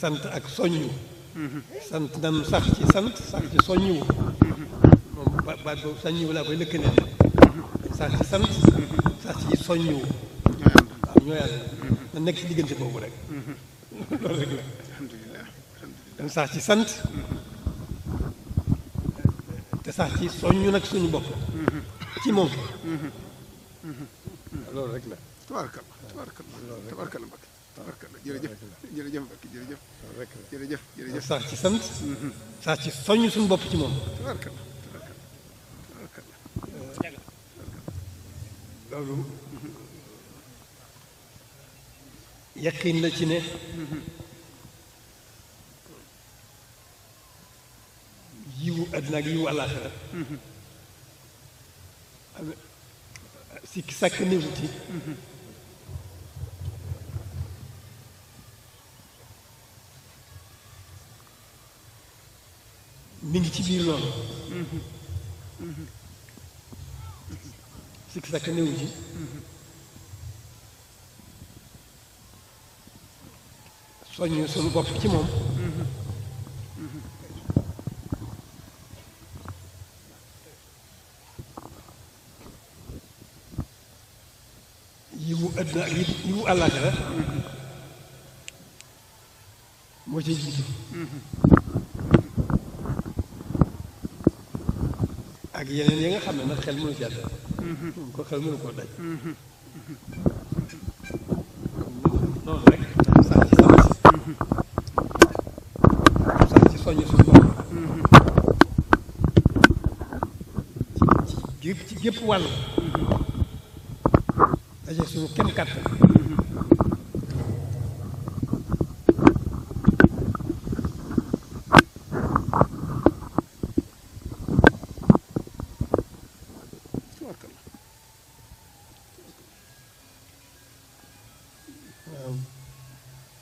sant ak soññu sant nan sax ci sant sax ci soññu moom ba baat boobu soññu laa koy lëkkale sax ci sant sax ci soññu waaw ñoo yàlla na nekk ci diggante boobu rek loolu rek la alhamdulilah dan sax ci sant te sax ci soññu nag suñu bopp ci moom loolu rek la tabarakallah tabarakallah tabarakallah Mbacke tabarakallah jërëjëf jërëjëf Mbacke jërëjëf loolu rek la jërëjëf jërëjëf sax ci sant sax ci soññ suñu bopp ci moom tabarakallah tabarakallah tabarakallah loolu yaqin la ci ne yiwu àddina ak yiwu àllaaxira am sikki sàkk néewu ci mi ngi ci biir loolu sikki sàkk néewu ci soññ suñu bopp ci moom yiwu àddina ak yi- yiwu àllaaxira moo ci jiitu ak yeneen yi nga xam ne nag xel mënu ci àdda ko xel mënu koo daj noonu rek sax ci sant sax ci soññ suñu bopp ci ci gépp ci gépp wàll daje suñu kem kàttan tabarakallah waaw